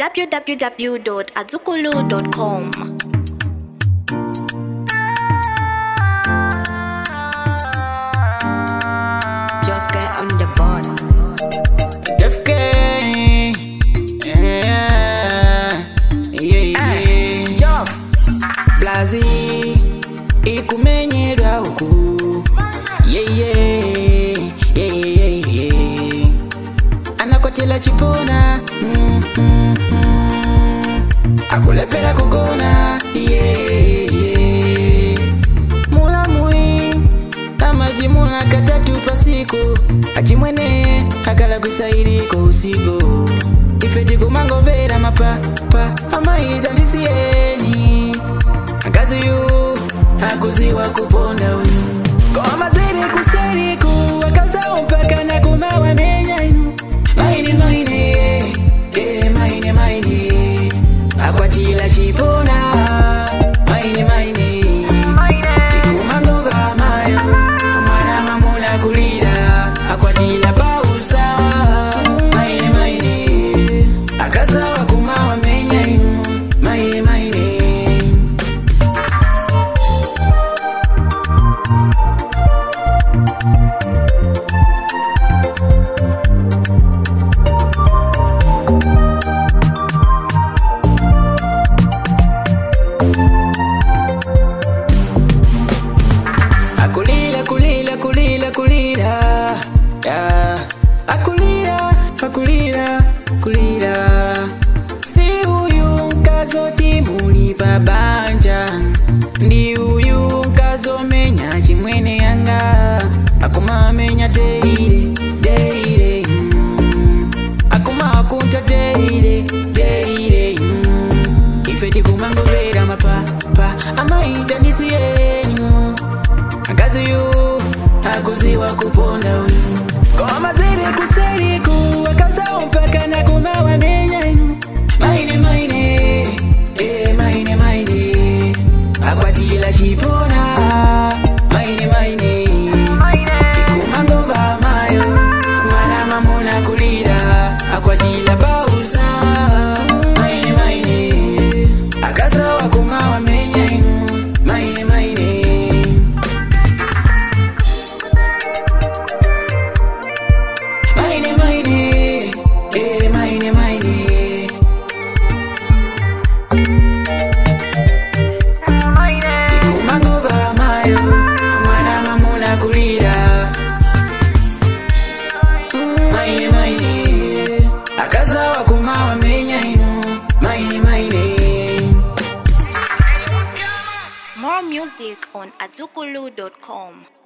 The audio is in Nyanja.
www.azukulu.com. Just get on the board. Def K. Yeah. Yeah, yeah. Job. Blazi. Ikumenyerwa huku. Yeah, yeah. Yeah, yeah, yeah. Anakotela chipona. Mm, mm, mm. Akulepela kugona. Yeah, yeah. Mula mui amajimula katatu pasiku achimwene akala kwisairiko usigo ifeti kumangovera mapapa amaitandisieni akaziyu akuziwa kuponda uyu komaziri kuseriku akazao mpaka na kumawa menyainu maine maine eh, maine maine akwatila chipona maine maine ikumangova mayo mwana mamuna kulira akwatila pausa maine maine akazawa kumawa menya inu maine maine akulila kulila kulila kulila yeah. akulila akulila kulila si uyu nkazoti muli pabanja ndi uyu nkazomenya chimwene yanga akumamenya deire deire mm. akuma akunta deire deire mm. ife tikumangovera mapapa amaita ndisiyenu akaziyu akuziwa kuponda uyu ngoma ziri kuseriku akazao mpaka na kumawa menyainu maine maine eh, maine maine akwatila chipona maine maine ikumangova mayo mwana mamuna kulira akwatila pausa maine maine akazawa kumawa menyainu maine maine Maine, maine, eh, maine, maine. Ikumangova mayo, mwana mamuna kulira. Maine, maine, akazawa kumawa menya inu. Maine, maine. More music on azukulu.com.